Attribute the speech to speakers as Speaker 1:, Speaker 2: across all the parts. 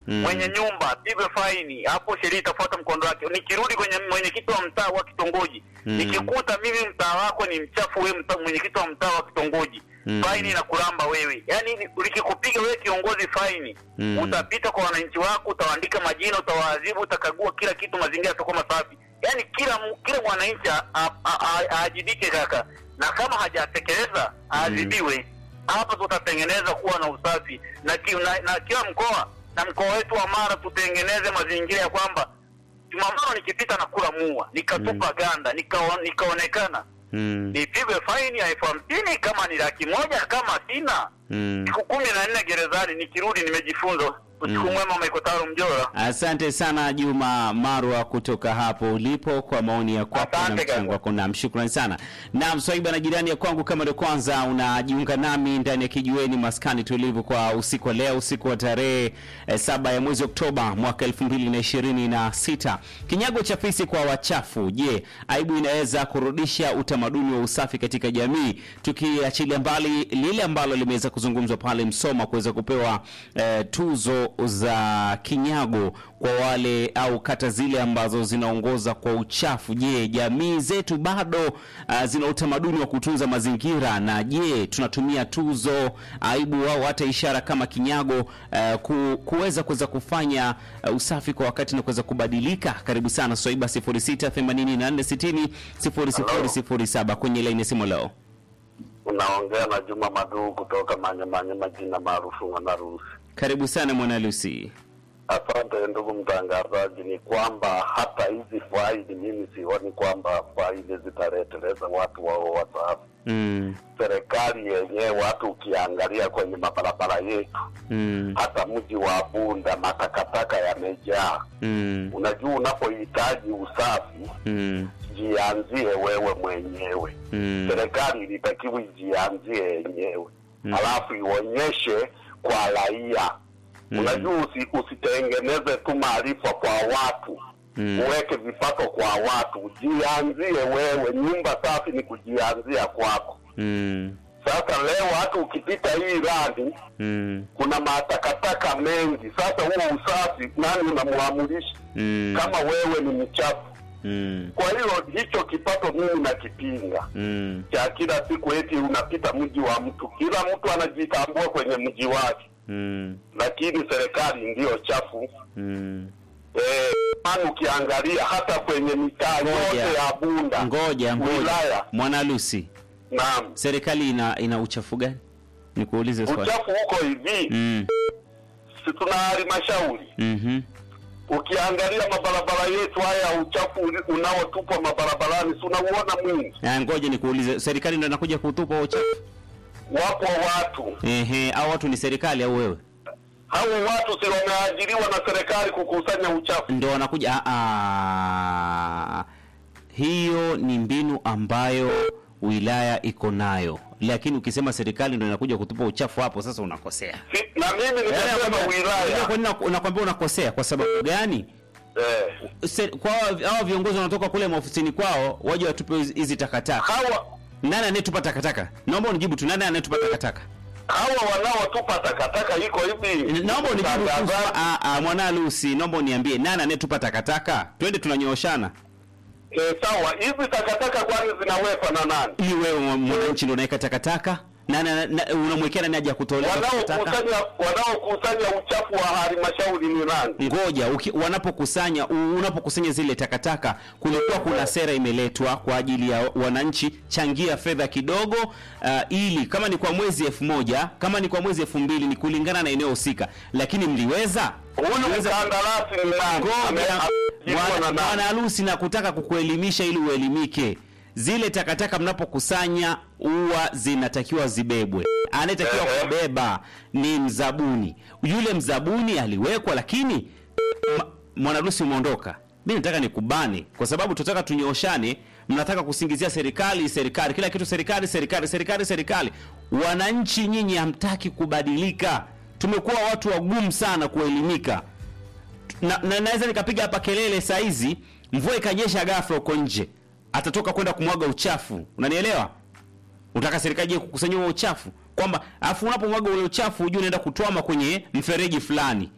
Speaker 1: mwenye nyumba apigwe faini, hapo sheria itafuata mkondo wake. Nikirudi kwenye mwenyekiti wa mtaa wa kitongoji
Speaker 2: Mm.
Speaker 1: nikikuta mimi mtaa wako ni mchafu, wewe mtaa mwenyekiti wa mtaa wa kitongoji
Speaker 2: Mm.
Speaker 1: faini na kuramba wewe, yaani ni- likikupiga wewe kiongozi faini
Speaker 2: Mm.
Speaker 1: utapita kwa wananchi wako, utawaandika majina, utawaadhibu, utakagua kila kitu, mazingira yatakuwa masafi. Yaani kila mu- kila mwananchi a- a- a- a- aajibike kaka, na kama hajatekeleza aadhibiwe. Hapa tutatengeneza kuwa na usafi na, ki, na, na kila mkoa na mkoa wetu wa Mara tutengeneze mazingira ya kwamba Jumatano nikipita na kula mua nikatupa ganda nikao, nikaonekana
Speaker 2: Mm.
Speaker 1: nipigwe faini ya elfu hamsini kama ni laki moja kama sina
Speaker 2: Mm.
Speaker 1: siku kumi na nne gerezani, nikirudi nimejifunza. Usiku
Speaker 2: Mm.
Speaker 1: mwema, Maikotaro Mjora.
Speaker 2: Asante sana Juma Marwa kutoka hapo ulipo kwa maoni ya kwako na
Speaker 1: Asante
Speaker 2: mchango
Speaker 1: kaka.
Speaker 2: wako. Naam, shukrani sana. Naam, Swaiba na jirani ya kwangu, kama ndio kwanza unajiunga nami ndani ya kijiweni maskani tulivu kwa usiku wa leo, usiku wa tarehe eh, saba ya mwezi Oktoba mwaka elfu mbili na ishirini na sita. Kinyago cha fisi kwa wachafu. Je, aibu inaweza kurudisha utamaduni wa usafi katika jamii? Tukiachilia mbali lile ambalo limeweza kuzungumzwa pale Msoma kuweza kupewa eh, tuzo za kinyago kwa wale au kata zile ambazo zinaongoza kwa uchafu. Je, jamii zetu bado uh, zina utamaduni wa kutunza mazingira? Na je, tunatumia tuzo, aibu au hata ishara kama kinyago uh, ku, kuweza kuweza kufanya uh, usafi kwa wakati na kuweza kubadilika? Karibu sana Swaiba 0684600007 kwenye laini ya simu leo.
Speaker 3: Unaongea na Juma Maduu kutoka Manyamanya, majina maarufu Mwanarusi.
Speaker 2: Karibu sana mwana Lucy.
Speaker 3: Asante ndugu mtangazaji. Ni kwamba hata hizi faili mimi sioni kwamba faili zitareteleza watu wao wasafi.
Speaker 2: Mm,
Speaker 3: Serikali yenyewe, watu ukiangalia kwenye mabarabara yetu,
Speaker 2: mm,
Speaker 3: hata mji wa Bunda matakataka yamejaa.
Speaker 2: mm,
Speaker 3: Unajua, unapohitaji usafi
Speaker 2: mm,
Speaker 3: jianzie wewe mwenyewe.
Speaker 2: mm,
Speaker 3: Serikali ilitakiwa ijianzie yenyewe
Speaker 2: Mm.
Speaker 3: alafu ionyeshe kwa raia.
Speaker 2: Mm.
Speaker 3: Unajua, usi, usitengeneze tu maarifa kwa watu
Speaker 2: Mm.
Speaker 3: uweke vipato kwa watu, jianzie wewe. Nyumba safi ni kujianzia kwako.
Speaker 2: mm,
Speaker 3: Sasa leo hata ukipita hii radi
Speaker 2: mm,
Speaker 3: kuna matakataka mengi. Sasa huo usafi nani unamwamulisha
Speaker 2: mm,
Speaker 3: kama wewe ni mchafu?
Speaker 2: mm,
Speaker 3: Kwa hiyo hicho kipato mimi nakipinga
Speaker 2: mm.
Speaker 3: cha kila siku, eti unapita mji wa mtu, kila mtu anajitambua kwenye mji wake,
Speaker 2: Mm,
Speaker 3: lakini serikali ndiyo chafu.
Speaker 2: mm.
Speaker 3: Eh, maana ukiangalia hata kwenye mitaa
Speaker 2: Ngoja.
Speaker 3: yote ya Bunda
Speaker 2: Ngoja, ngoja.
Speaker 3: wilaya,
Speaker 2: Mwana Lucy,
Speaker 3: naam,
Speaker 2: serikali ina ina uchafu gani? Nikuulize swali.
Speaker 3: uchafu huko hivi,
Speaker 2: Mm,
Speaker 3: si tuna halmashauri
Speaker 2: mhm,
Speaker 3: ukiangalia mabarabara yetu haya, uchafu uli- unaotupwa mabarabarani, si unauona mwingi?
Speaker 2: Ah, ngoja nikuulize, serikali ndio inakuja kutupa huo uchafu?
Speaker 3: Wapo watu
Speaker 2: Ehe, au watu ni serikali au wewe
Speaker 3: hao watu si wameajiriwa na serikali kukusanya uchafu?
Speaker 2: ndio wanakuja? Ah, ah. hiyo ni mbinu ambayo wilaya iko nayo, lakini ukisema serikali ndio inakuja kutupa uchafu, hapo sasa unakosea.
Speaker 3: Si, na mimi nimesema
Speaker 2: Unajua
Speaker 3: wilaya
Speaker 2: kwa nini naku- nakwambia unakosea? Kwa sababu gani?
Speaker 3: eh,
Speaker 2: Se- kwa hawa hawa viongozi wanatoka kule maofisini kwao waje watupe hizi- hizi takataka.
Speaker 3: hawa
Speaker 2: Nani anayetupa takataka? Naomba unijibu tu, nani anayetupa takataka?
Speaker 3: hawa wanaotupa takataka iko hivi.
Speaker 2: Naomba unijibu tu.
Speaker 3: Mtangazaji,
Speaker 2: Ah, ah, mwana Lucy, naomba uniambie nani anayetupa takataka? Twende tunanyooshana.
Speaker 3: eh, sawa, hizi takataka kwani zinawekwa na nani?
Speaker 2: Ili wewe mwa- mwananchi ndio unaweka takataka? Nani ana- na- unamwekea nani aje kutolea takataka?
Speaker 3: Wanaokusanya wanaokusanya uchafu wa halmashauri ni nani?
Speaker 2: Ngoja uki, wanapokusanya u- unapokusanya zile takataka, kulikuwa kuna sera imeletwa kwa ajili ya wananchi, changia fedha kidogo uh, ili kama ni kwa mwezi elfu moja kama ni kwa mwezi elfu mbili ni kulingana na eneo husika, lakini mliweza
Speaker 3: Huyu
Speaker 2: mliweza
Speaker 3: mkandarasi ni nani?
Speaker 2: Ngoja,
Speaker 3: Ame- ameajiriwa na
Speaker 2: bwana
Speaker 3: nani?
Speaker 2: bwana harusi, na kutaka kukuelimisha ili uelimike. Zile takataka mnapokusanya huwa zinatakiwa zibebwe. Anayetakiwa
Speaker 3: Ehe.
Speaker 2: kubeba ni mzabuni. Yule mzabuni aliwekwa, lakini ma- mwanaharusi umeondoka. Mi nataka nikubane, kwa sababu tunataka tunyooshane. Mnataka kusingizia serikali, serikali, kila kitu serikali, serikali, serikali, serikali. Wananchi nyinyi hamtaki kubadilika. Tumekuwa watu wagumu sana kuelimika na, na naweza nikapiga hapa kelele saa hizi, mvua ikanyesha ghafla huko nje, atatoka kwenda kumwaga uchafu. Unanielewa? Unataka serikali ije kukusanya huo uchafu, kwamba afu unapomwaga ule uchafu ujue unaenda kutwama kwenye mfereji fulani.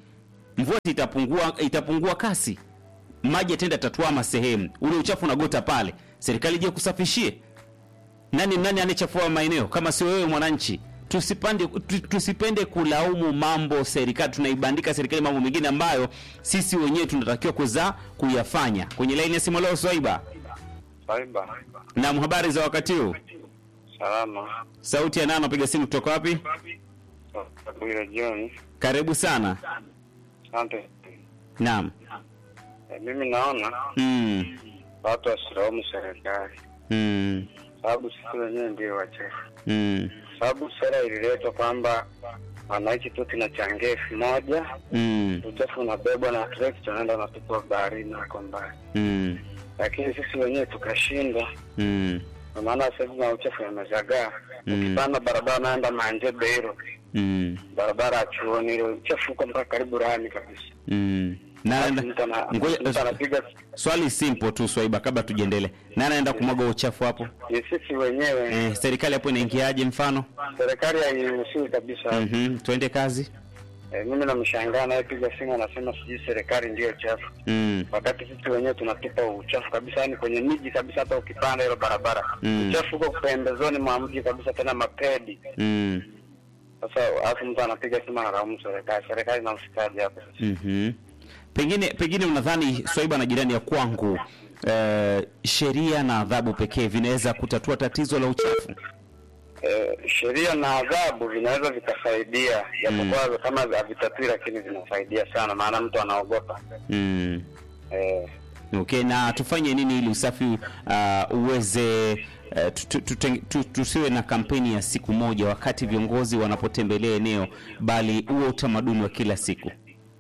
Speaker 2: mvua itapungua itapungua kasi maji yataenda tatuama sehemu ule uchafu unagota pale serikali je kusafishie nani nani anayechafua maeneo kama sio wewe mwananchi tusipande tu- tusipende kulaumu mambo serikali tunaibandika serikali mambo mengine ambayo sisi wenyewe tunatakiwa kuza kuyafanya kwenye laini ya simu leo swaiba
Speaker 4: Saiba,
Speaker 2: na habari za wakati huu
Speaker 4: salama.
Speaker 2: sauti ya nano piga simu kutoka wapi
Speaker 4: Bwire John,
Speaker 2: karibu sana
Speaker 4: asante.
Speaker 2: naam
Speaker 4: E, mimi naona
Speaker 2: mm.
Speaker 4: watu wasilaumu serikali,
Speaker 2: Mm.
Speaker 4: sababu sisi wenyewe ndio wachafu,
Speaker 2: Mm.
Speaker 4: sababu sera ililetwa kwamba wananchi tu tunachangia elfu moja
Speaker 2: Mm.
Speaker 4: uchafu unabebwa na trekta unaenda unatupwa baharini nako mbali,
Speaker 2: Mm.
Speaker 4: lakini sisi wenyewe tukashinda.
Speaker 2: Mm.
Speaker 4: Kwa maana sasa hivi na uchafu yamezagaa.
Speaker 2: Mm.
Speaker 4: Ukipanda barabara naenda Manjebe hilo
Speaker 2: Mm.
Speaker 4: barabara ya chuoni ile uchafu uko mpaka karibu rami kabisa.
Speaker 2: Mm. Na,
Speaker 4: Alafu
Speaker 2: na,
Speaker 4: mtu ana-
Speaker 2: ngoja-
Speaker 4: mtu anapiga
Speaker 2: swali simple tu Swaiba, kabla tujiendelee. Nani anaenda kumwaga uchafu hapo?
Speaker 4: ni sisi wenyewe
Speaker 2: Eh, serikali hapo inaingiaje mfano?
Speaker 4: serikali hairuhusiwi kabisa.
Speaker 2: Mhm, twende kazi.
Speaker 4: Eh, mimi namshangaa anayepiga simu anasema sijui serikali ndiyo chafu,
Speaker 2: Mm.
Speaker 4: wakati sisi wenyewe tunatupa uchafu kabisa, yani kwenye miji kabisa. Hata ukipanda hilo barabara
Speaker 2: Mm.
Speaker 4: uchafu huko pembezoni mwa mji kabisa, tena mapedi.
Speaker 2: Mm.
Speaker 4: Sasa alafu mtu anapiga simu analaumu serikali. Serikali inamsikaje hapo?
Speaker 2: Mhm. Pengine pengine unadhani Swaiba na jirani ya kwangu eh, sheria na adhabu pekee vinaweza kutatua tatizo la uchafu?
Speaker 4: Eh, sheria na adhabu vinaweza vikasaidia, japokuwa kama havitatui, lakini vinasaidia sana, maana mtu anaogopa
Speaker 2: Mm.
Speaker 4: eh,
Speaker 2: Okay, na tufanye nini ili usafi uh, uweze uh, tu- tu- tuteng- tu- tusiwe na kampeni ya siku moja wakati viongozi wanapotembelea eneo, bali huo utamaduni wa kila siku.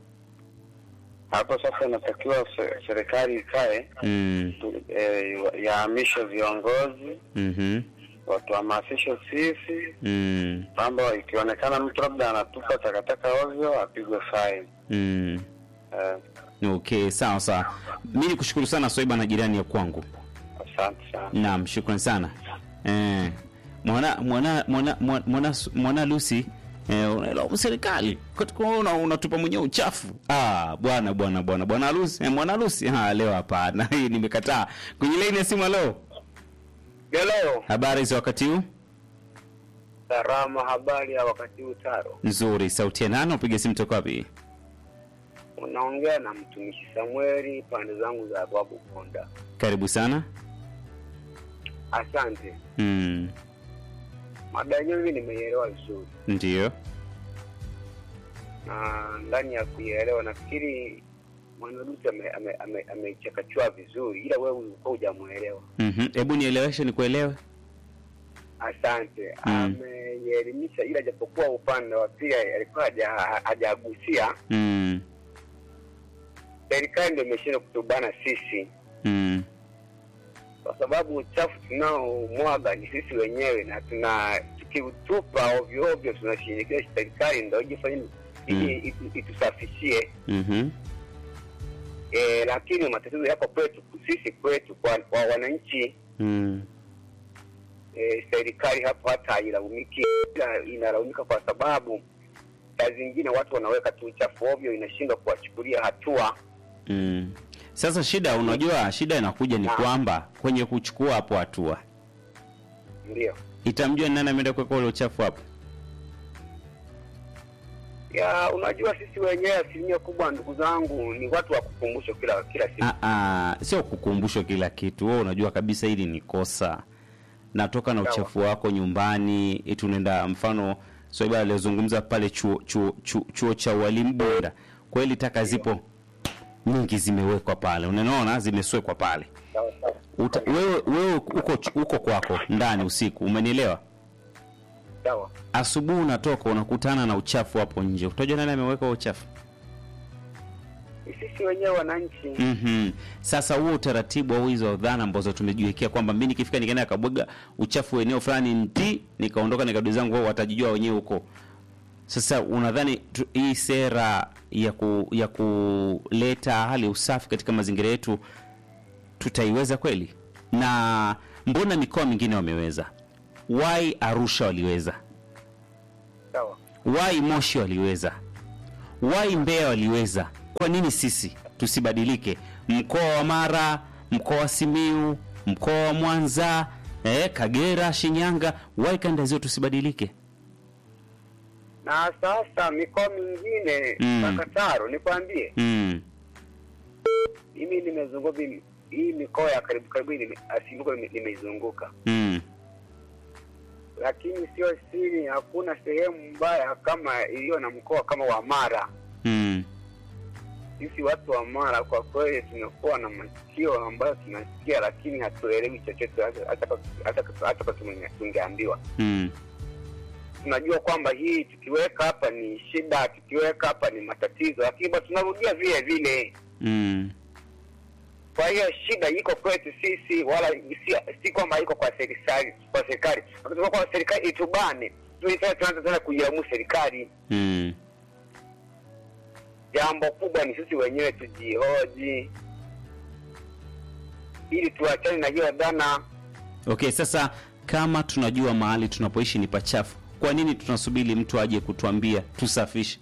Speaker 4: hapo sasa inatakiwa se- serikali ikae
Speaker 2: Mm.
Speaker 4: tu- eh, yahamishe viongozi
Speaker 2: Mhm.
Speaker 4: watuhamasishe sisi
Speaker 2: Mm.
Speaker 4: kwamba ikionekana mtu labda anatupa takataka ovyo apigwe faini.
Speaker 2: Mm.
Speaker 4: Eh,
Speaker 2: Okay, sawa sawa. Mimi nikushukuru sana Swaiba na jirani ya kwangu.
Speaker 4: asante sana.
Speaker 2: Naam, shukrani sana. Eh, mwana mwana mwana mwana, mwana, mwana Lucy eh, unailaumu serikali katika una, unatupa mwenyewe uchafu. Ah, bwana bwana bwana bwana Lucy, eh, mwana Lucy. Ah, leo hapana. Hii nimekataa. Kwenye line ya simu leo.
Speaker 4: Hello,
Speaker 2: Habari za wakati huu?
Speaker 4: salama. Habari ya wakati huu Taro,
Speaker 2: Nzuri. Sauti ya nani? Upige simu toka wapi?
Speaker 4: unaongea na mtumishi Samueli pande zangu za Babu Konda.
Speaker 2: Karibu sana.
Speaker 4: Asante.
Speaker 2: Mm,
Speaker 4: Mada yenyewe mimi nimeielewa vizuri,
Speaker 2: ndio.
Speaker 4: na ndani ya kuielewa nafikiri mwanarusi ameichakachua ame, ame, ameichakachua vizuri, ila wewe ulikuwa hujamuelewa.
Speaker 2: Mhm. Hebu nieleweshe nikuelewe.
Speaker 4: Asante.
Speaker 2: Mm.
Speaker 4: Ameielimisha, ila japokuwa upande wa pili alikuwa haja- hajagusia,
Speaker 2: Mm.
Speaker 4: serikali ndio imeshindwa kutubana sisi,
Speaker 2: Mm.
Speaker 4: kwa sababu uchafu tunaomwaga ni sisi wenyewe, na tuna tukiutupa ovyo ovyo tunashinikiza serikali ndio ijifanye ili itu- itusafishie.
Speaker 2: Mhm.
Speaker 4: E, lakini matatizo yako kwetu sisi kwetu kwa, kwa wananchi
Speaker 2: Mm.
Speaker 4: e, serikali hapo hata hailaumiki, ila inalaumika kwa sababu saa zingine watu wanaweka tu uchafu ovyo, inashindwa kuwachukulia hatua.
Speaker 2: Mm. Sasa shida, unajua shida inakuja ni
Speaker 4: Naam.
Speaker 2: kwamba kwenye kuchukua hapo hatua
Speaker 4: Ndio
Speaker 2: itamjua ni nani ameenda kuweka ule uchafu hapo.
Speaker 4: ya unajua, sisi wenyewe asilimia kubwa, ndugu zangu, ni watu wa kukumbushwa kila kila siku.
Speaker 2: Ah, ah, sio kukumbushwa kila kitu. Wewe unajua kabisa hili ni kosa, natoka na
Speaker 4: Sawa.
Speaker 2: uchafu wako nyumbani, eti unaenda mfano Swaiba aliyozungumza pale chuo, chuo, chuo, chuo cha ualimu Bunda, kweli taka zipo nyingi zimewekwa pale, unaona zimeswekwa pale.
Speaker 4: Sawa sawa.
Speaker 2: Uta, wewe wewe uko uko kwako ndani usiku, umenielewa?
Speaker 4: Sawa.
Speaker 2: asubuhi unatoka unakutana na uchafu hapo nje, utajua nani ameweka huo uchafu?
Speaker 4: Ni sisi wenyewe wananchi.
Speaker 2: mm Sasa huo utaratibu au hizo dhana ambazo tumejiwekea kwamba mimi nikifika nikaenda kabwaga uchafu eneo fulani nti nikaondoka nikarudi zangu, wao watajijua wenyewe huko. Sasa unadhani tu- hii sera ya ku, ya kuleta hali ya usafi katika mazingira yetu tutaiweza kweli? Na mbona mikoa mingine wameweza? Why Arusha waliweza?
Speaker 4: Sawa.
Speaker 2: why Moshi waliweza, wai Mbeya waliweza, kwa nini sisi tusibadilike? Mkoa wa Mara, mkoa wa Simiu, mkoa wa Mwanza, eh, Kagera, Shinyanga, wai kanda zio tusibadilike?
Speaker 4: na sasa mikoa mingine
Speaker 2: Mm.
Speaker 4: Kakataro, nikwambie
Speaker 2: Mm.
Speaker 4: mimi nimezunguka hii- hii mikoa ya karibu karibu nime- asilimia nime- nimeizunguka,
Speaker 2: Mm.
Speaker 4: lakini sio siri, hakuna sehemu mbaya kama iliyo na mkoa kama wa Mara.
Speaker 2: Mm.
Speaker 4: Sisi watu wa Mara kwa kweli tumekuwa na masikio ambayo tunasikia, lakini hatuelewi chochote, hata- hata hata hata kama tunge- tungeambiwa.
Speaker 2: Mm.
Speaker 4: Tunajua kwamba hii tukiweka hapa ni shida, tukiweka hapa ni matatizo, lakini bado tunarudia vile vile.
Speaker 2: Mm.
Speaker 4: Kwa hiyo shida iko kwetu sisi, wala si, si kwamba iko kwa serikali kwa serikali. Wakati kwa serikali itubane, tunaanza tunaanza tena kuilaumu serikali.
Speaker 2: Mm.
Speaker 4: Jambo kubwa ni sisi wenyewe tujihoji, ili tuachane na hiyo dhana.
Speaker 2: Okay, sasa kama tunajua mahali tunapoishi ni pachafu, kwa nini tunasubiri mtu aje kutuambia tusafishe?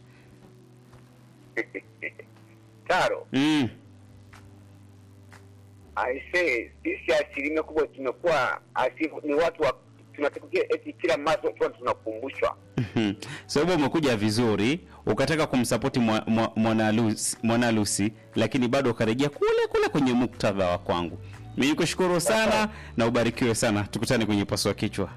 Speaker 4: Taro,
Speaker 2: Mm.
Speaker 4: aisee, sisi asilimia kubwa tumekuwa asifu, ni watu wa tunatukia eti kila mara tuwa tunakumbushwa
Speaker 2: Mhm. sababu umekuja vizuri ukataka kumsapoti mwa- mwa- mwanalusi mwanalusi lakini bado ukarejea kule kule kwenye muktadha wa kwangu mi nikushukuru sana na ubarikiwe sana tukutane kwenye paswa kichwa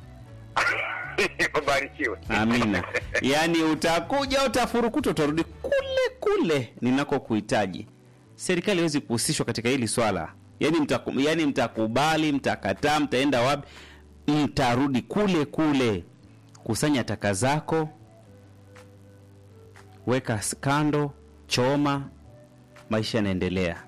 Speaker 4: ubarikiwe.
Speaker 2: amina yaani utakuja utafurukuta utarudi kule kule ninakokuhitaji serikali haiwezi kuhusishwa katika hili swala yaani mtaku, yaani mtakubali mtakataa mtaenda wapi mtarudi kule kule kusanya taka zako weka s- kando choma maisha yanaendelea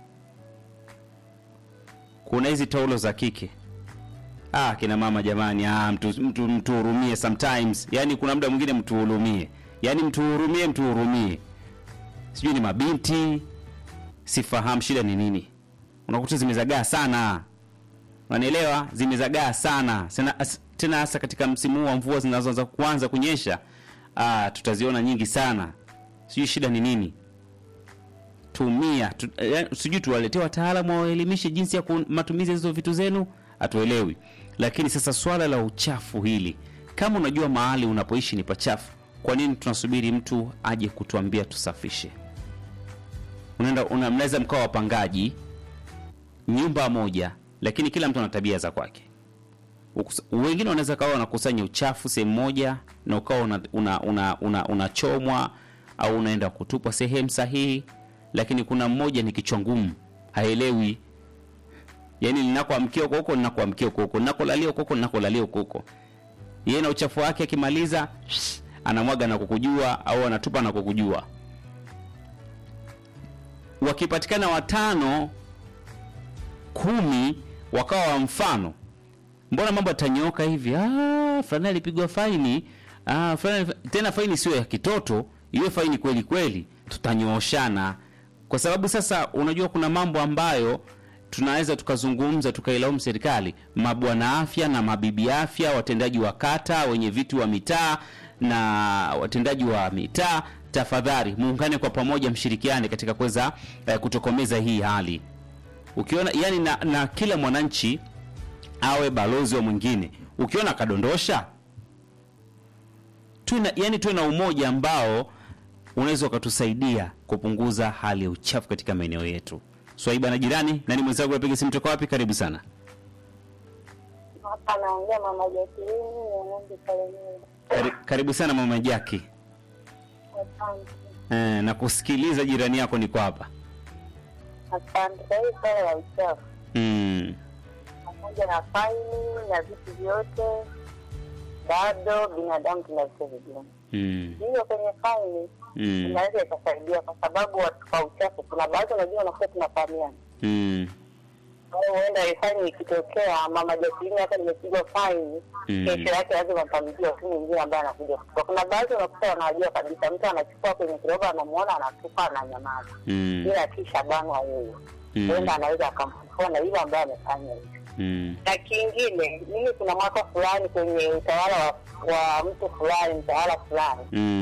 Speaker 2: kuna hizi taulo za kike ah kina mama jamani ah mtu mtu mtuhurumie sometimes yani kuna muda mwingine mtuhurumie yani mtuhurumie mtuhurumie sijui ni mabinti sifahamu shida ni nini unakuta zimezagaa sana unanielewa zimezagaa sana Sena- as- tena hasa katika msimu huu wa mvua zinazoanza kuanza kunyesha ah, tutaziona nyingi sana sijui shida ni nini tumia tu, eh, sijui tuwaletee wataalamu wawaelimishe jinsi ya ku- matumizi ya hizo vitu zenu hatuelewi lakini sasa swala la uchafu hili kama unajua mahali unapoishi ni pachafu kwa nini tunasubiri mtu aje kutuambia tusafishe unaenda una, mnaweza mkawa wapangaji nyumba moja lakini kila mtu ana tabia za kwake Ukusa- wengine wanaweza kawa wanakusanya uchafu sehemu moja na ukawa unachomwa una, una, una, unachomwa au unaenda kutupwa sehemu sahihi lakini kuna mmoja ni kichwa ngumu haelewi yaani linakoamkia huko huko linakoamkia huko huko linakolalia huko huko linakolalia huko huko yeye na uchafu wake akimaliza anamwaga na kukujua au anatupa na kukujua wakipatikana watano kumi wakawa wa mfano mbona mambo yatanyooka hivi ah, fulani alipigwa faini ah, fulani, tena faini sio ya kitoto iwe faini kweli kweli tutanyooshana kwa sababu sasa unajua kuna mambo ambayo tunaweza tukazungumza tukailaumu serikali mabwana afya na mabibi afya watendaji wa kata wenye viti wa mitaa na watendaji wa mitaa tafadhali muungane kwa pamoja mshirikiane katika kuweza eh, kutokomeza hii hali ukiona yani na, na kila mwananchi awe balozi wa mwingine ukiona akadondosha tuwe na, yani tuwe na umoja ambao unaweza ukatusaidia kupunguza hali ya uchafu katika maeneo yetu swaiba na jirani nani mwenzangu apiga simu toka wapi karibu sana
Speaker 5: Hapa naongea mama Jacqueline ya ng'ombe Kalemera.
Speaker 2: Kari, karibu sana mama jaki
Speaker 5: Asante.
Speaker 2: eh, na kusikiliza jirani yako niko hapa
Speaker 5: Asante. Kwa hiyo swala la uchafu
Speaker 2: mm.
Speaker 5: pamoja na faini na vitu vyote, bado binadamu tuna vitu vigumu.
Speaker 2: Mm.
Speaker 5: Hiyo kwenye faini
Speaker 2: Mm.
Speaker 5: inaweza ikasaidia, kwa sababu watu kwa uchafu, kuna baadhi unajua wanakuwa tunafahamiana
Speaker 2: Mm.
Speaker 5: Kwa hiyo huenda ile faini ikitokea, mama Jacqueline hata nimepigwa faini,
Speaker 2: Mm.
Speaker 5: kesho yake lazima mtamjua tu mwingine ambaye anakuja kuchukua. Kuna baadhi unakuta wanawajua kabisa, mtu anachukua kwenye kiroba, anamuona anatupa, ananyamaza
Speaker 2: Mm.
Speaker 5: ila kisha banwa yeye
Speaker 2: Mm.
Speaker 5: huenda anaweza akamfufua na yule ambaye amefanya hivyo.
Speaker 2: Mm.
Speaker 5: Na kingine, mimi kuna mwaka fulani kwenye utawala wa, wa mtu fulani, mtawala fulani,
Speaker 2: Mm.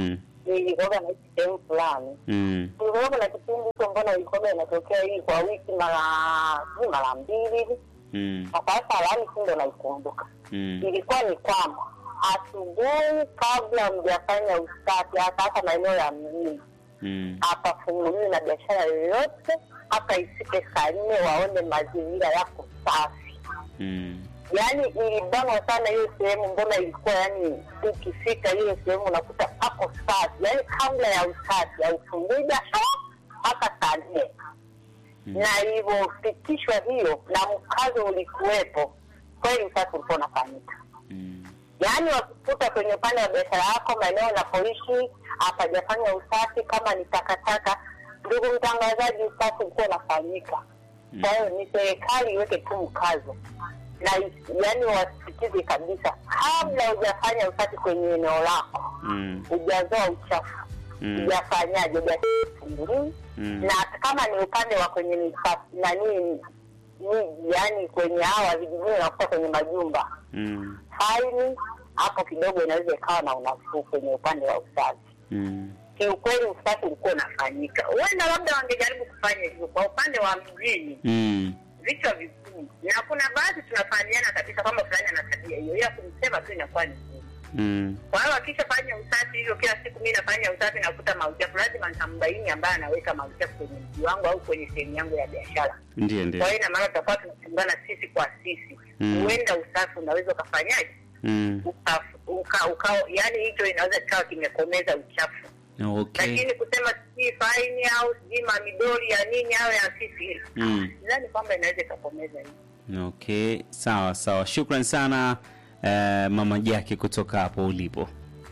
Speaker 5: nilikuwaga naishi sehemu fulani
Speaker 2: Mm.
Speaker 5: kulikuwaga na kipindi hicho mbona ilikuwaga inatokea hii kwa wiki mara sijui mara mbili hivi
Speaker 2: Mm.
Speaker 5: na sasa lani si ndo naikumbuka
Speaker 2: Mm.
Speaker 5: ilikuwa ni kwamba asubuhi kabla mjafanya usafi hasa hasa maeneo ya mjini
Speaker 2: Mm.
Speaker 5: hapafunguliwi na biashara yoyote hata ifike saa nne waone mazingira yako safi
Speaker 2: Mm.
Speaker 5: yaani ilibanwa sana hiyo sehemu mbona ilikuwa yani ukifika hiyo sehemu unakuta pako safi yaani kabla ya usafi haufungui biashara mpaka saa nne na ilivyofikishwa hiyo na mkazo ulikuwepo kweli usafi ulikuwa unafanyika
Speaker 2: Mm.
Speaker 5: yaani wakikuta kwenye upande wa biashara yako maeneo unapoishi hapajafanya usafi kama ni takataka ndugu mtangazaji usafi ulikuwa unafanyika kwa hiyo ni serikali iweke tu mkazo na yaani wasikize kabisa kabla hujafanya usafi kwenye eneo lako
Speaker 2: Mm.
Speaker 5: hujazoa uchafu
Speaker 2: Mm.
Speaker 5: hujafanyaje hujafungulii
Speaker 2: Mm.
Speaker 5: na kama ni upande wa kwenye mipa- nani miji yaani kwenye hawa vijijini unakuta kwenye majumba
Speaker 2: Mm.
Speaker 5: faini hapo kidogo inaweza ikawa na unafuu kwenye upande wa usafi
Speaker 2: Mm.
Speaker 5: kiukweli usafi ulikuwa unafanyika huenda labda wangejaribu kufanya hivyo kwa upande wa mjini
Speaker 2: Mm.
Speaker 5: vichwa vikuu na kuna baadhi tunafahamia kabisa kwamba fulani ana tabia hiyo ila kumsema tu inakuwa ni ngumu
Speaker 2: Mm.
Speaker 5: kwa hiyo akishafanya usafi hivyo kila siku mi nafanya usafi nakuta mauchafu lazima nitambaini ambaye anaweka mauchafu kwenye mji wangu au kwenye sehemu yangu ya biashara
Speaker 2: Ndio, ndio.
Speaker 5: kwa hiyo ina maana tutakuwa tunachungana sisi kwa sisi
Speaker 2: Mm.
Speaker 5: huenda usafi unaweza ukafanyaje
Speaker 2: Mm.
Speaker 5: uka, uka, uka, yani hicho inaweza kikawa kimekomeza uchafu
Speaker 2: Okay.
Speaker 5: lakini kusema sijui faini au sijui mamidori ya nini au ya sisi
Speaker 2: Mm.
Speaker 5: sidhani kwamba inaweza ikakomeza hivi
Speaker 2: Okay, sawa sawa. Shukran sana eh, Mama Jaki kutoka hapo ulipo.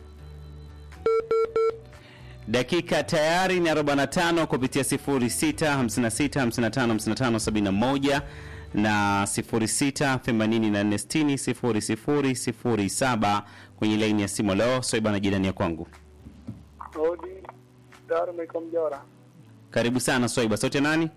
Speaker 2: Dakika tayari ni 45 kupitia 06 56 55 55 71 na 06 84 60 00 07 kwenye laini ya simu leo. Soiba na jirani ya kwangu.
Speaker 6: Odi Dar Meko Mjora.
Speaker 2: Karibu sana Swaiba. Sauti ya nani?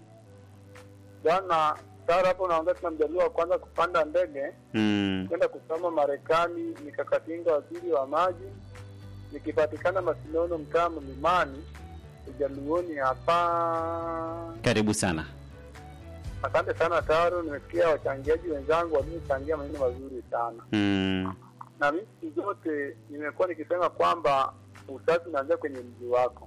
Speaker 6: Jana Dar hapo naongea tuna mjaliwa wa kwanza kupanda ndege
Speaker 2: Mm.
Speaker 6: kwenda kusoma Marekani, nikakatinga waziri wa maji, nikipatikana Masinono, mtaa Mlimani, ujaluoni hapa.
Speaker 2: Karibu sana.
Speaker 6: Asante sana Taro, nimesikia wachangiaji wenzangu waliochangia maneno mazuri sana,
Speaker 2: Mm.
Speaker 6: na mimi siku zote nimekuwa nikisema kwamba usafi unaanzia kwenye mji wako.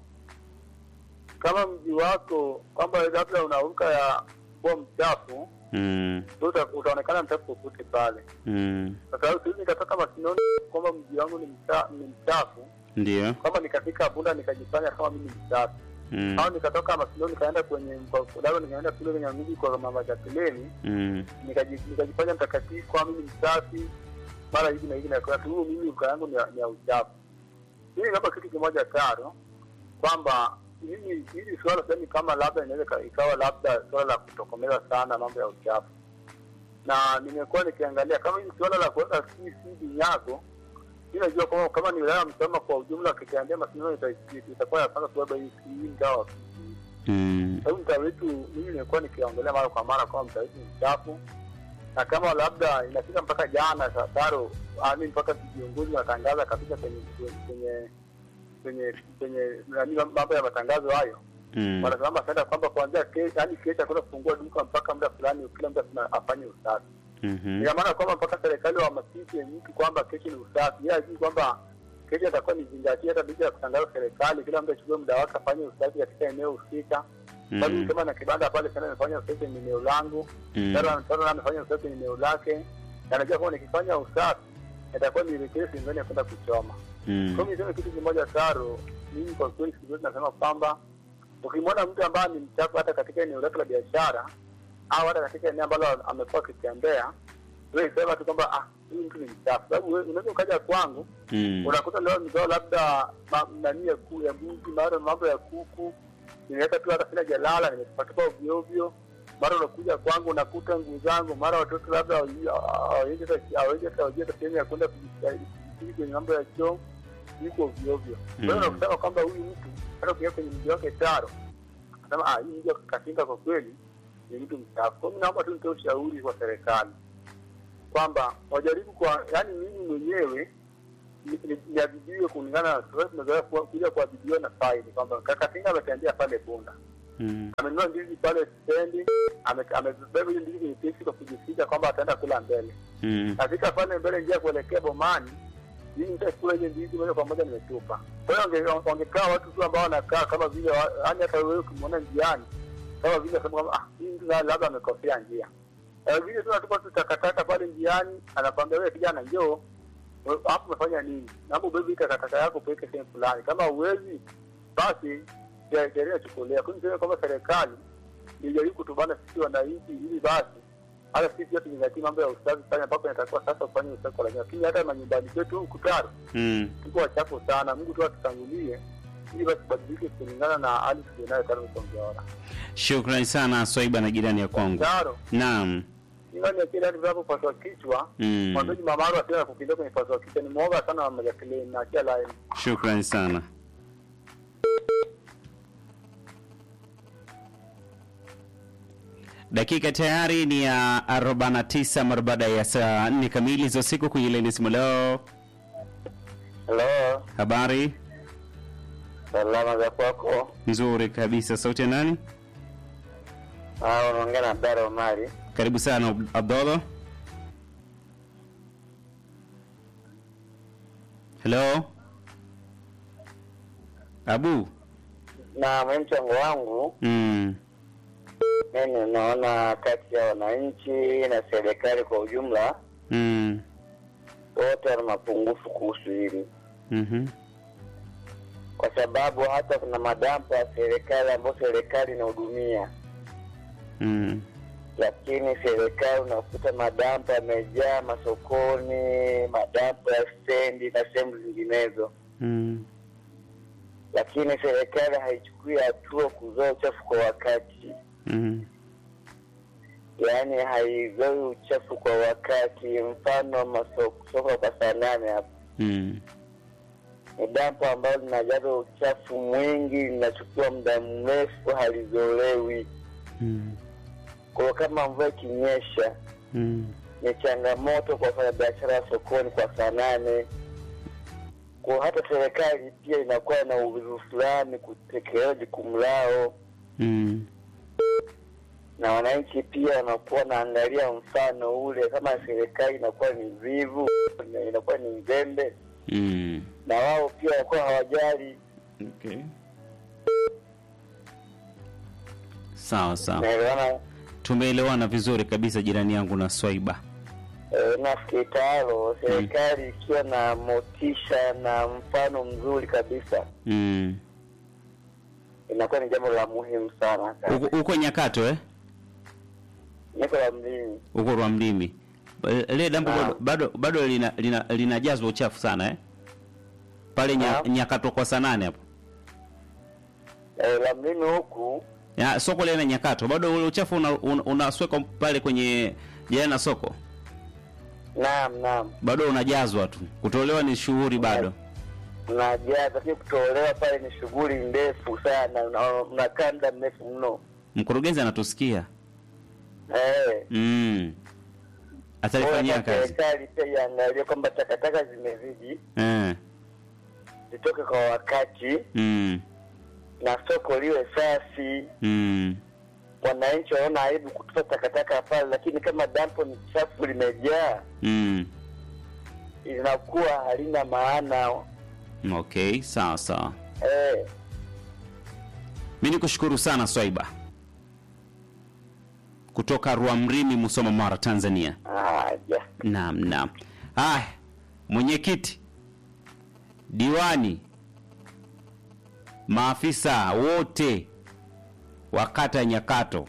Speaker 6: Kama mji wako kwamba labda unaruka ya kuwa mchafu,
Speaker 2: Mm.
Speaker 6: uta- utaonekana mchafu popote pale.
Speaker 2: Mm.
Speaker 6: Kwa sababu siwezi nikatoka Masinoni kwamba mji wangu ni mcha- ni mchafu,
Speaker 2: Ndio.
Speaker 6: kwamba nikafika Bunda nikajifanya kama mimi ni mchafu
Speaker 2: Mm.
Speaker 6: au nikatoka Masinoni nikaenda kwenye kwa- labda nikaenda kule kwenye mji kwa mama Jacqueline
Speaker 2: Mm.
Speaker 6: nikaji- nikajifanya mtakatifu kwa mimi msafi mara hivi na hivi na kwa sababu mimi uka yangu ni ya- ni ya uchafu. Mimi hapa kitu kimoja taro kwamba mimi hili suala sasa kama labda inaweza ika- ikawa labda suala la kutokomeza sana mambo ya uchafu, na nimekuwa nikiangalia kama hili suala la kuweka si vinyago mi najua kwamba kama ni wilaya ya Msoma kwa ujumla, kikiambia Masindano ita- itakuwa ya kwanza kubeba hii hii mtaa wa
Speaker 2: Mm.
Speaker 6: sababu mtaa wetu mimi nimekuwa nikiongelea mara kwa mara kwamba mtaa wetu ni mchafu, na kama labda inafika mpaka jana Taro, ami mpaka viongozi wanatangaza kabisa kwenye kwenye kwenye kwenye nani mambo ya matangazo hayo
Speaker 2: Mm.
Speaker 6: wanasema sasa kwamba kuanzia kesho, yani kesho hakuna kufungua duka mpaka muda fulani, kila mtu lazima afanye usafi.
Speaker 2: Mhm.
Speaker 6: Ina maana kwamba mpaka serikali wahamasishe mtu kwamba kesho ni usafi, yeye ajui kwamba kesho atakuwa ni zingatia, hata licha ya kutangaza serikali, kila mtu achukue muda wake afanye usafi katika eneo husika. Bali
Speaker 2: Mm.
Speaker 6: kama na kibanda pale sana amefanya usafi kwenye eneo langu,
Speaker 2: Mm.
Speaker 6: sasa sasa amefanya usafi kwenye eneo lake, na najua kwamba nikifanya usafi itakuwa nielekee sehemu ya kwenda kuchoma. Kwa
Speaker 2: Mm.
Speaker 6: hiyo niseme kitu kimoja Taro, mimi kwa kweli siku zote nasema kwamba ukimwona mtu ambaye ni mchafu hata katika eneo lake la biashara au hata katika eneo ambalo amekuwa akitembea, wewe sema tu kwamba ah, huyu mtu ni mchafu. Sababu wewe unaweza ukaja kwangu
Speaker 2: Mm.
Speaker 6: unakuta leo mzao labda ma- nani ya ku ya mbuzi, mara mambo ya kuku, nimeweka tu hata sina jalala, nimepatupa ovyo ovyo. Mara unakuja kwangu unakuta nguo zangu, mara watoto labda hawaji- hawawezi hata- hawawezi hata hawajui hata sehemu ya kwenda kujistiri kwenye mambo ya choo, yuko ovyo ovyo. Kwa hiyo
Speaker 2: Mm.
Speaker 6: unakusema kwamba huyu mtu hata ukiingia kwenye mji wake Taro, anasema ah, hii mji wa Katinga kwa kweli ni mtu mchafu. Kwa hiyo mimi naomba tu nitoe ushauri kwa serikali kwamba wajaribu kwa, yani mimi mwenyewe ni- ni- niadhibiwe kulingana na sasa tumezoea kuwa- kuja kuadhibiwa na faini kwamba kakatinga ametembea pale Bunda
Speaker 2: Mm.
Speaker 6: amenunua ndizi pale stendi ame- amebeba hiyo ndizi kwenye teksi kwa kujificha kwamba ataenda kula mbele
Speaker 2: Mm.
Speaker 6: nafika pale mbele njia kuelekea bomani mimi nitakula ile ndizi moja kwa moja nimetupa kwa hiyo wange- wangekaa watu tu ambao wanakaa kama vile wa- yaani hata wewe ukimwona njiani kama vile sema kwamba ah hii mtu labda amekosea njia Eh, vile tu natupa tu takataka pale njiani anakwambia wewe kijana njoo we- hapo umefanya nini naomba ubebe hii takataka yako upeleke sehemu fulani kama uwezi basi sheria sheria chukulia lakini niseme kwamba serikali ilijaribu kutubana sisi wananchi ili basi hata sisi pia tuzingatie mambo ya usafi sana ambapo inatakiwa sasa ufanye usafi kwa lazima lakini hata manyumbani kwetu huku Taro
Speaker 2: Mm.
Speaker 6: tuko wachafu sana mungu tu atutangulie ili basi tubadilike kulingana na hali tulionayo Taro Msongeora
Speaker 2: Shukrani sana Swaiba na jirani ya kwangu.
Speaker 6: Taro
Speaker 2: Naam.
Speaker 6: ingani ya kile hadi vinapopaswa kichwa
Speaker 2: Mm.
Speaker 6: mwanzoji mamaru asiwe na kukimbia kwenye paswa kichwa ni mwoga sana wa majakilini na achia line
Speaker 2: Shukrani sana. Dakika tayari ni ya 49 mara baada ya saa 4 kamili za usiku kwenye laini simu leo.
Speaker 3: Halo,
Speaker 2: Habari
Speaker 3: salama za kwako?
Speaker 2: nzuri kabisa. Sauti ya nani?
Speaker 3: Ah, unaongea na Abdara Omari.
Speaker 2: Karibu sana Ab- Abdallah. Hello. Abu.
Speaker 3: Na mimi mchango wangu
Speaker 2: Mm.
Speaker 3: mimi naona kati ya wananchi na serikali kwa ujumla
Speaker 2: Mm.
Speaker 3: wote wana mapungufu kuhusu hili,
Speaker 2: Mhm.
Speaker 3: kwa sababu hata kuna madampa ya serikali ambayo serikali inahudumia,
Speaker 2: Mm.
Speaker 3: lakini serikali unakuta madampa yamejaa masokoni, madampa ya stendi na sehemu zinginezo,
Speaker 2: Mm.
Speaker 3: lakini serikali haichukui hatua kuzoa uchafu kwa wakati.
Speaker 2: Mm.
Speaker 3: yaani haizoi uchafu kwa wakati. Mfano masoko soko kwa saa nane hapo
Speaker 2: Mm.
Speaker 3: ni dampo ambalo linajaza uchafu mwingi, linachukua muda mrefu, halizolewi.
Speaker 2: Mm.
Speaker 3: Kwa hiyo kama mvua ikinyesha,
Speaker 2: Mm.
Speaker 3: ni changamoto kwa wafanyabiashara wa sokoni kwa saa nane. Kwa hata serikali pia inakuwa na uvivu fulani kutekeleza jukumu lao,
Speaker 2: Mm.
Speaker 3: na wananchi pia wanakuwa wanaangalia mfano ule. Kama serikali inakuwa ni vivu, inakuwa ni mzembe,
Speaker 2: Mm.
Speaker 3: na wao pia wanakuwa hawajali.
Speaker 2: Okay. Sawa sawa,
Speaker 3: Naelewana
Speaker 2: tumeelewana vizuri kabisa, jirani yangu na Swaiba.
Speaker 3: e, nafikiri tayaro serikali ikiwa na motisha na mfano mzuri kabisa,
Speaker 2: Mm.
Speaker 3: inakuwa ni jambo la muhimu sana.
Speaker 2: Uko, uko Nyakato eh?
Speaker 3: Niko la mjini
Speaker 2: Uko Rwamlimi. Ba- Ile dampo
Speaker 3: Ah.
Speaker 2: bado bado, bado lina, lina, linajazwa uchafu sana eh? Pale nya,
Speaker 3: Ah.
Speaker 2: Nyakato kwa saa nane hapo.
Speaker 3: e, la mjini huku
Speaker 2: Ya, soko lile na Nyakato bado ule uchafu unaswekwa una, unaswekwa pale kwenye jirani na soko.
Speaker 3: naam, naam,
Speaker 2: Bado unajazwa tu. Kutolewa ni shughuli bado.
Speaker 3: najaza, lakini kutolewa pale ni shughuli ndefu sana, una- unakaa muda mrefu mno
Speaker 2: Mkurugenzi anatusikia.
Speaker 3: eh.
Speaker 2: Mm.
Speaker 3: Kwa
Speaker 2: Atalifanyia
Speaker 3: hiyo
Speaker 2: kazi.
Speaker 3: serikali pia iangalie kwamba takataka zimezidi,
Speaker 2: Eh.
Speaker 3: zitoke kwa wakati
Speaker 2: Mm.
Speaker 3: na soko liwe safi.
Speaker 2: Mm.
Speaker 3: Wananchi waona aibu kutupa takataka pale, lakini kama dampo ni chafu limejaa,
Speaker 2: Mm.
Speaker 3: linakuwa halina maana
Speaker 2: Okay, sawa sawa.
Speaker 3: eh.
Speaker 2: Mi nikushukuru sana Swaiba kutoka Rwamrimi, Musoma, Mara, Tanzania.
Speaker 3: Haja
Speaker 2: Naam, naam. Haya, mwenyekiti, diwani, maafisa wote wa kata ya Nyakato,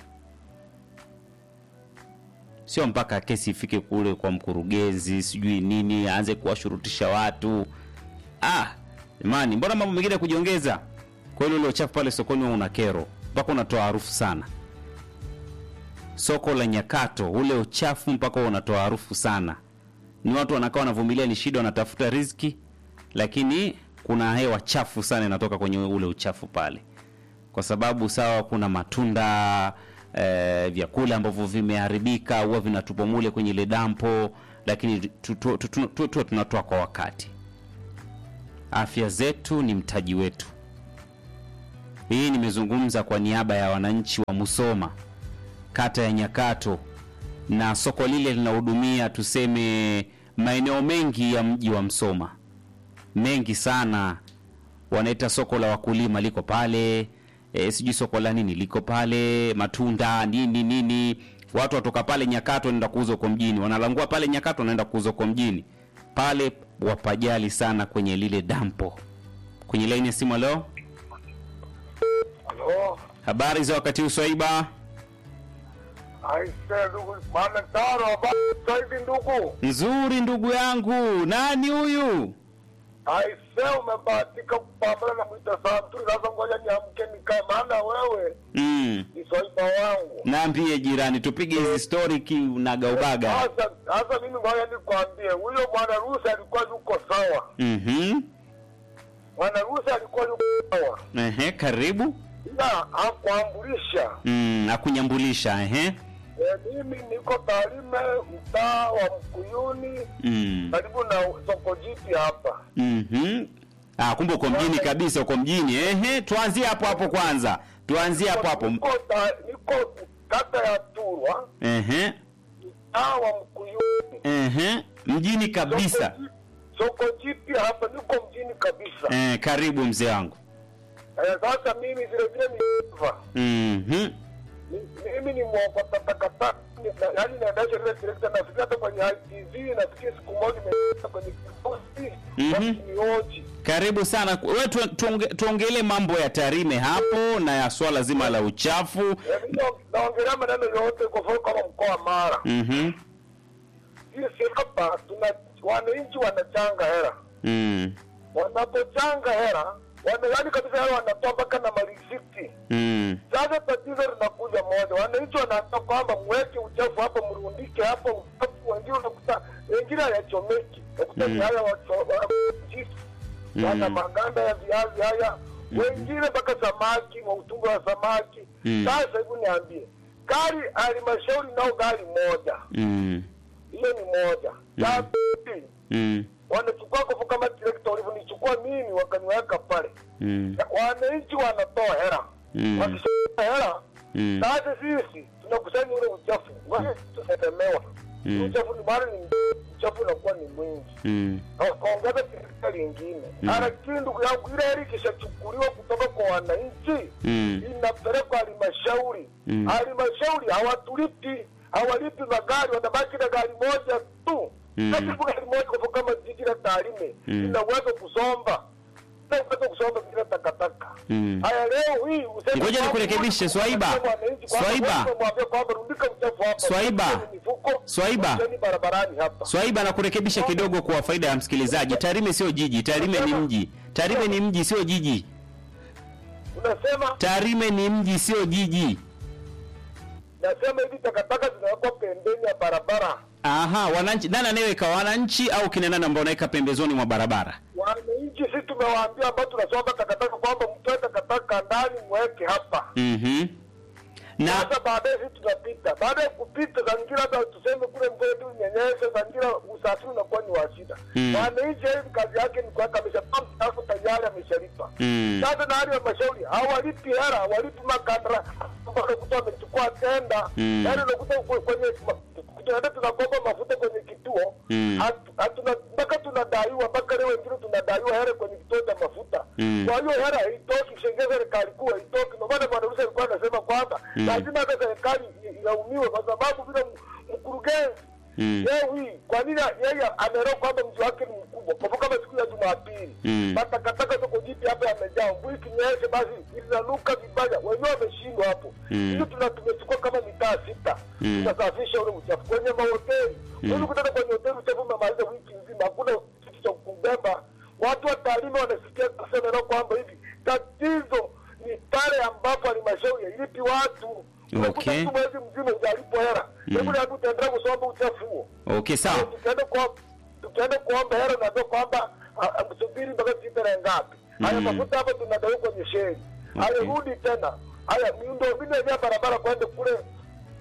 Speaker 2: sio mpaka kesi ifike kule kwa mkurugenzi sijui nini aanze kuwashurutisha watu. Ah, jamani, mbona mambo mengine ya kujiongeza? Kweli ule uchafu pale sokoni huwa una kero mpaka unatoa harufu sana. Soko la Nyakato, ule uchafu mpaka huwa unatoa harufu sana. Ni watu wanakaa wanavumilia, ni shida, wanatafuta riziki, lakini kuna hewa chafu sana inatoka kwenye ule uchafu pale, kwa sababu sawa, kuna matunda eh, vyakula ambavyo vimeharibika huwa vinatupwa mule kwenye ile dampo, lakini tu- tu- tu- tu- tu- tu- tunatoa kwa wakati afya zetu ni mtaji wetu. Hii nimezungumza kwa niaba ya wananchi wa Musoma, kata ya Nyakato, na soko lile linahudumia tuseme maeneo mengi ya mji wa Msoma, mengi sana. Wanaita soko la wakulima liko pale, e, sijui soko la nini liko pale, matunda nini nini. Watu watoka pale Nyakato wanaenda kuuza huko mjini, wanalangua pale Nyakato wanaenda kuuza huko mjini. Pale wapajali sana kwenye lile dampo. Kwenye laini ya simu, leo
Speaker 6: Halo,
Speaker 2: habari za wakati huu Swaiba?
Speaker 6: aise ndugu, maana tano habari sasa hivi ndugu.
Speaker 2: Nzuri ndugu yangu, nani huyu?
Speaker 6: Aise, umebahatika kupambana na mwita saa mzuri. Sasa ngoja niamke nikae, maana wewe
Speaker 2: Mm.
Speaker 6: ni swaiba wangu.
Speaker 2: Naambie jirani, tupige hizi story kiunagaubaga.
Speaker 6: Sasa sasa mimi ngoja nikwambie, huyo bwana Rusi alikuwa yuko sawa,
Speaker 2: Mhm.
Speaker 6: bwana Rusi alikuwa yuko sawa,
Speaker 2: Ehe, karibu.
Speaker 6: ila hakuambulisha.
Speaker 2: Mm, akunyambulisha ehe.
Speaker 6: E, mimi niko Tarime, mtaa wa Mkuyuni,
Speaker 2: Mm.
Speaker 6: karibu na soko jipya hapa.
Speaker 2: Mhm. Ah, kumbe uko mjini kabisa, uko mjini. Ehe, tuanzie hapo hapo kwanza. Tuanzie hapo hapo.
Speaker 6: Niko, ta, niko kata ya Turwa,
Speaker 2: Ehe.
Speaker 6: mtaa wa Mkuyuni,
Speaker 2: Ehe. Mjini kabisa.
Speaker 6: Soko ji- Soko jipya hapa, niko mjini kabisa.
Speaker 2: Eh, karibu mzee wangu.
Speaker 6: Eh, sasa mimi vile vile ni driver.
Speaker 2: Mhm.
Speaker 6: Ni- mimi ni mwokota takataka, Ni- na- yaani naendesha ile trekta. Nafikiri hata kwenye ITV, nafikiri siku moja imeenda kwenye kifosi
Speaker 2: Mhm.
Speaker 6: wakinioji
Speaker 2: Karibu sana. Wewe tu, tuonge, tuongelee mambo ya Tarime hapo na ya swala zima la uchafu.
Speaker 6: Eh, mimi na- naongelea maneno yote kwa mfano kama mkoa wa Mara.
Speaker 2: Mhm.
Speaker 6: Sisi hapa tuna wananchi wanachanga hela,
Speaker 2: Mm.
Speaker 6: wanapochanga hela wana yaani kabisa hela wanatoa mpaka na marisiti.
Speaker 2: Mm.
Speaker 6: Sasa tatizo linakuja moja, wananchi wanaambia kwamba mweke uchafu hapa, mrundike hapa uchafu, wengine unakuta wengine hayachomeki, unakuta
Speaker 2: Mm.
Speaker 6: ni haya wacho- wa- chips,
Speaker 2: Mm.
Speaker 6: wana maganda ya viazi haya, wengine mpaka samaki wa utumbo wa samaki.
Speaker 2: Mm.
Speaker 6: Sasa hebu niambie, gari halmashauri nao gari moja,
Speaker 2: Mm.
Speaker 6: hiyo ni moja. La pili,
Speaker 2: Mm.
Speaker 6: wanachukua kofu kama trekta walivyonichukua mimi wakaniweka pale,
Speaker 2: Mm.
Speaker 6: wananchi wanatoa hela
Speaker 2: Mm.
Speaker 6: wakishatoa hela
Speaker 2: Mm.
Speaker 6: sasa sisi tunakusanya ule uchafu ngoja tunatemewa
Speaker 2: Mm.
Speaker 6: uchafu ni mara ni uchafu unakuwa ni mwingi
Speaker 2: Mm.
Speaker 6: wakaongeza shirika lingine
Speaker 2: Mm.
Speaker 6: lakini ndugu yangu ile hela ikishachukuliwa kutoka kwa wananchi
Speaker 2: Mm.
Speaker 6: inapelekwa halmashauri
Speaker 2: Mm.
Speaker 6: halmashauri hawatulipi hawalipi magari wanabaki na gari moja tu
Speaker 2: Mm.
Speaker 6: na siku gari moja kwa kama jiji la Tarime
Speaker 2: Mm.
Speaker 6: ina uwezo kusomba ina uwezo kusomba bila takataka
Speaker 2: Mm.
Speaker 6: haya leo hii useme
Speaker 2: Ngoja
Speaker 6: kwamba-
Speaker 2: nikurekebishe, Swaiba.
Speaker 6: Wananchi kwamba
Speaker 2: Swaiba.
Speaker 6: wewe mwambie kwamba rundika uchafu hapa
Speaker 2: Swaiba.
Speaker 6: Wekeni mifuko,
Speaker 2: Swaiba.
Speaker 6: wekeni barabarani hapa
Speaker 2: Swaiba na kurekebisha kidogo kwa faida ya msikilizaji. Tarime sio jiji, Tarime ni mji. Tarime ni mji sio jiji.
Speaker 6: unasema
Speaker 2: Tarime ni mji sio jiji.
Speaker 6: nasema hivi takataka zinawekwa pembeni ya barabara
Speaker 2: Aha, wananchi nani anayeweka wananchi au kina nani ambao wanaweka pembezoni mwa barabara?
Speaker 6: wananchi si tumewaambia ambao tunasomba takataka kwamba mtoe takataka ndani mweke hapa
Speaker 2: Mhm. Na
Speaker 6: sasa baadaye sisi tunapita baada ya kupita zangira hata tuseme kule mvua tu nyenyeshe zangira usafiri unakuwa ni wa shida
Speaker 2: Mm.
Speaker 6: wananchi hivi kazi yake ni kuweka ameshapata alafu tayari ameshalipa
Speaker 2: Mm.
Speaker 6: sasa na hali ya mashauri hawalipi hela hawalipi makandara ambao unakuta wamechukua tenda
Speaker 2: Mm.
Speaker 6: yaani unakuta kwe- kwenye tunaenda tunakopa mafuta kwenye kituo
Speaker 2: Mm.
Speaker 6: hatu- hatuna mpaka tunadaiwa mpaka leo wengine tunadaiwa hela kwenye kituo cha mafuta
Speaker 2: Mm.
Speaker 6: kwa hiyo hela haitoki shengeza serikali kuu haitoki ndio maana bwana Rusi alikuwa anasema kwamba
Speaker 2: Mm.
Speaker 6: lazima hata serikali i- ilaumiwe kwa sababu vile m- mkurugenzi
Speaker 2: Mm.
Speaker 6: leo hii kwa nini yeye ameelewa kwamba mji wake ni mkubwa kwa mfano kama siku ya Jumapili
Speaker 2: Mm.
Speaker 6: matakataka soko jipi hapa yamejaa mvua ikinyesha basi linanuka vibaya wenyewe wameshindwa hapo
Speaker 2: Mm.
Speaker 6: hiyo tuna tumechukua kama mitaa sita
Speaker 2: Mm.
Speaker 6: tunasafisha ule uchafu kwenye mahoteli
Speaker 2: Mm.
Speaker 6: huwezi kutaka kwenye hoteli uchafu umemaliza wiki nzima hakuna kitu cha kubeba watu wa Tarime wanasikia kusema leo kwamba hivi tatizo ni pale ambapo halmashauri hailipi watu Unakuta
Speaker 2: Okay.
Speaker 6: mtu mwezi mzima hujalipo hela
Speaker 2: Mm.
Speaker 6: hebu mm. utaendelea kusomba uchafu huo
Speaker 2: Okay, sawa.
Speaker 6: tukienda kwa tukienda kuomba hela naambia kwamba ah, ah, msubiri mpaka siku tarehe ngapi haya
Speaker 2: Mm.
Speaker 6: mafuta hapa tunadaiwa kwenye sheri haya
Speaker 2: Okay.
Speaker 6: rudi tena haya miundo mbinu yenyewe ya barabara kwenda kule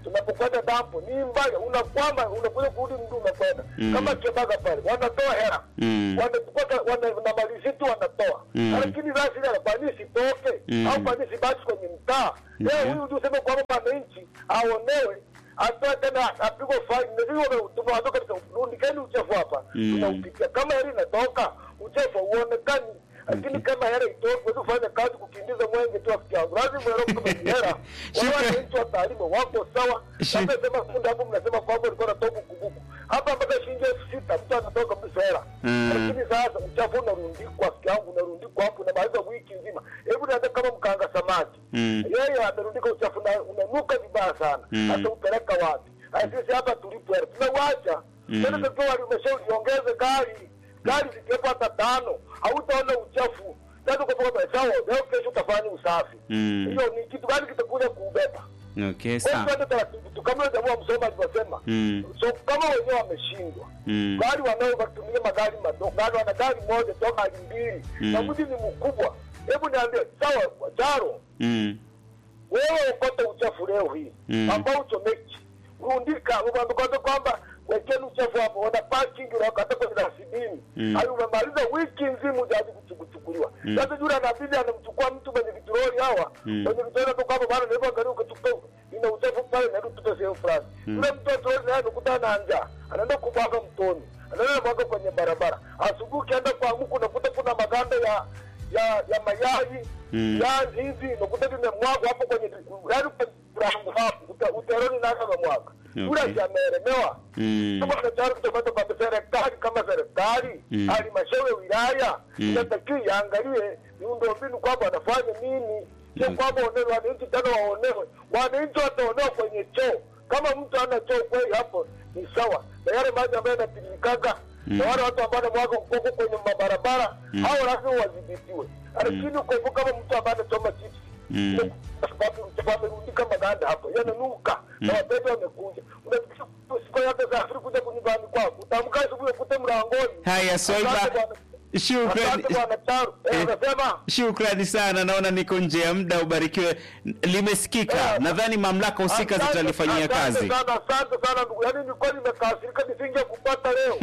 Speaker 6: tunapokwenda dampo ni mbaya, unakwama unakuja kurudi mtu umekwenda
Speaker 2: Mm.
Speaker 6: kama Kibaga pale wanatoa hela
Speaker 2: Mm.
Speaker 6: wanachukua wana, na malisiti wanatoa
Speaker 2: Mm.
Speaker 6: lakini sasa ile kwa nini sitoke
Speaker 2: Mm.
Speaker 6: au kwa nini sibaki kwenye mtaa
Speaker 2: Ndio.
Speaker 6: leo huyu ndio sema kwamba mwananchi aonewe atoe tena apigwe faini na hivyo tumeanza katika rundikeni uchafu hapa
Speaker 2: Mm.
Speaker 6: tunaupitia kama hela inatoka uchafu uonekani lakini kama hela itoke wewe ufanye kazi kukimbiza mwenge tu afiki yangu lazima hela kama ni hela wao
Speaker 2: Shukrani.
Speaker 6: wananchi wa taarifa wako sawa
Speaker 2: Shuk-
Speaker 6: sasa sema kunda hapo mnasema kwamba ulikuwa unatoka bukubuku hapa mpaka shilingi elfu sita mtu anatoka kabisa hela
Speaker 2: Mm.
Speaker 6: lakini sasa uchafu unarundikwa afiki yangu unarundikwa hapo unamaliza wiki nzima hebu niambie kama mkanga samaki
Speaker 2: Mm.
Speaker 6: yeye amerundika uchafu na unanuka vibaya sana
Speaker 2: Mm.
Speaker 6: hata upeleka wapi Haya, sisi hapa tulipo hela tumewacha
Speaker 2: Mm.
Speaker 6: tena takiwa walimeshauriongeze gari gari zikiwepo hata tano hautaona uchafu sasa ukapoka sawa leo kesho utafanya usafi
Speaker 2: Mm.
Speaker 6: hiyo ni kitu gani kitakuja kuubeba
Speaker 2: Okay,
Speaker 6: kwa hiyo
Speaker 2: sawa.
Speaker 6: tuende taratibu tu kama yule jamaa msoma alivyosema
Speaker 2: Mm.
Speaker 6: so kama wenyewe wameshindwa
Speaker 2: Mm.
Speaker 6: gari wanaotumia magari madogo gari wana gari moja toa gari mbili
Speaker 2: Mm.
Speaker 6: na mji ni mkubwa hebu niambie sawa jaro
Speaker 2: Mm.
Speaker 6: wewe ukote uchafu leo hii
Speaker 2: Mm.
Speaker 6: ambao uchomeki rundika umeambia kwamba wekeni uchafu hapo wana parking unakata kwenye dasibini
Speaker 2: Mm.
Speaker 6: hayo umemaliza wiki nzima ujaji kuchukuliwa sasa yule anabidi anamchukua mtu mwenye vitoroli hawa
Speaker 2: Mm.
Speaker 6: mwenye vitoroli tu kwamba bana ndio angalia ukachukua ina uchafu pale na tupe sehemu fulani yule mtu wa toroli naye anakutana na njaa anaenda kumwaga mtoni anaenda mwaga kwenye barabara asubuhi ukienda kwa muku unakuta kuna maganda ya ya ya mayai
Speaker 2: Mm.
Speaker 6: viazi hivi unakuta vimemwagwa hapo kwenye yaani rangu hapo uta- uteroni nani amemwaga yule
Speaker 2: Okay.
Speaker 6: si ameelemewa
Speaker 2: Mm.
Speaker 6: kama tunataka kutoka kwa serikali kama serikali
Speaker 2: Mm.
Speaker 6: halmashauri ya wilaya
Speaker 2: Mm.
Speaker 6: inatakiwa iangalie miundombinu kwamba wanafanya nini sio
Speaker 2: Mm.
Speaker 6: kwamba waonewe wananchi tena waonewe wananchi wataonewa kwenye choo kama mtu ana choo kweli hapo ni sawa na yale maji ambayo yanatiririkaga
Speaker 2: Mm.
Speaker 6: na wale watu ambao wanamwaga ukoko kwenye mabarabara
Speaker 2: Mm.
Speaker 6: hao lazima wadhibitiwe lakini ukopo kama mtu ambaye anachoma chips
Speaker 2: Mm.
Speaker 6: kwa sababu wamerundika maganda hapo yananuka na wateja wamekuja unafikiri siku yote safiri kuja kunyumbani kwako utaamka asubuhi ukute mlangoni
Speaker 2: Haya, Swaiba.
Speaker 6: Asante bwana.
Speaker 2: Shukrani.
Speaker 6: Asante bwana Charu Eh,
Speaker 2: Eh.
Speaker 6: unasema
Speaker 2: Shukrani sana, naona niko nje ya muda. Ubarikiwe. Limesikika,
Speaker 6: Eh.
Speaker 2: nadhani mamlaka husika
Speaker 6: Asante-
Speaker 2: zitalifanyia kazi.
Speaker 6: Asante sana, asante sana ndugu. Yaani nilikuwa nimekasirika nisinge kupata leo.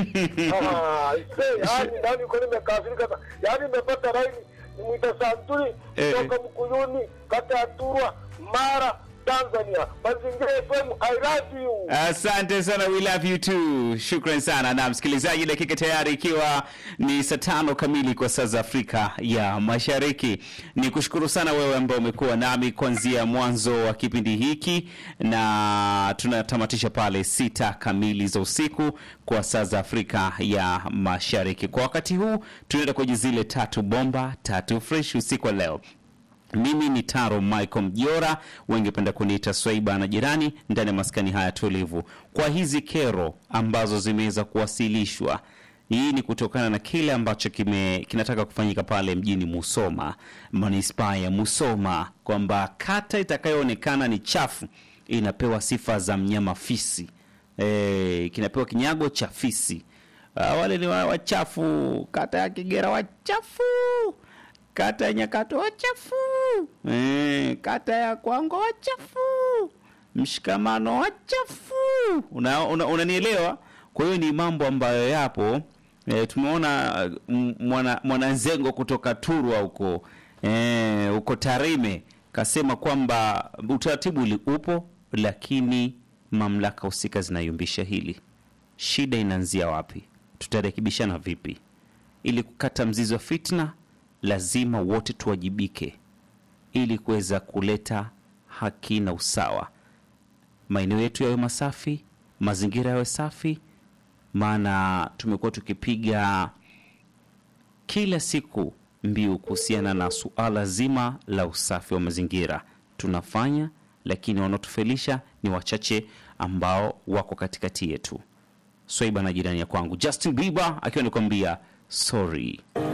Speaker 6: Ah, ise, yaani yaani nilikuwa nimekasirika sana. Yaani nimepata laini nimwita Santuri
Speaker 2: Eh.
Speaker 6: kutoka Mkuyuni, kata ya Turwa, Mara, Tanzania. Mazingira FM, I love you.
Speaker 2: Asante sana, we love you too. Shukran sana. Na msikilizaji, dakika tayari ikiwa ni saa tano kamili kwa saa za Afrika ya Mashariki. Ni kushukuru sana wewe ambao umekuwa nami kuanzia mwanzo wa kipindi hiki, na tunatamatisha pale sita kamili za usiku kwa saa za Afrika ya Mashariki. Kwa wakati huu tunaenda kwenye zile tatu bomba tatu fresh usiku wa leo. Mimi ni Taro Michael Mjora, wengependa kuniita Swaiba na jirani ndani ya maskani haya tulivu. Kwa hizi kero ambazo zimeweza kuwasilishwa, hii ni kutokana na kile ambacho kime, kinataka kufanyika pale mjini Musoma, manispaa ya Musoma, kwamba kata itakayoonekana ni chafu inapewa sifa za mnyama fisi. E, kinapewa kinyago cha fisi. Ah, wale ni wa- wachafu, kata ya Kigera wachafu kata ya Nyakato wachafu, eh, kata ya Kwango wachafu, mshikamano wachafu. Una, una, unanielewa? Kwa hiyo ni mambo ambayo yapo. E, tumeona mm, mwana mwananzengo kutoka Turwa huko e, huko Tarime kasema kwamba utaratibu uli- upo, lakini mamlaka husika zinayumbisha hili. Shida inaanzia wapi? Tutarekebishana vipi? ili kukata mzizi wa fitna, lazima wote tuwajibike ili kuweza kuleta haki na usawa. Maeneo yetu yawe masafi, mazingira yawe safi, maana tumekuwa tukipiga kila siku mbiu kuhusiana na suala zima la usafi wa mazingira. Tunafanya, lakini wanaotufelisha ni wachache ambao wako katikati yetu. Swaiba na jirani ya kwangu Justin Bieber akiwa anakuambia sorry.